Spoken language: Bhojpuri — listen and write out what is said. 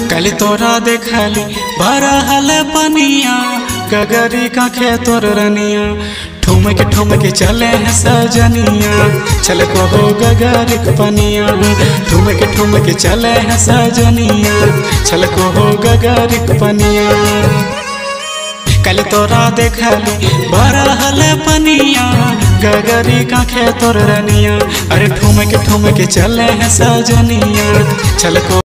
कल तोरा देखली भरा हल पनिया गगरी का खे तोर रनिया ठुमक ठुमक चले हैं सजनिया चल को हो गगरी का पनिया ठुमक ठुमक चले हैं सजनिया चल को हो गगरी का पनिया कल तोरा देखली भरा हल पनिया गगरी का खे तोर रनिया अरे ठुमक ठुमक चले हैं सजनिया चल को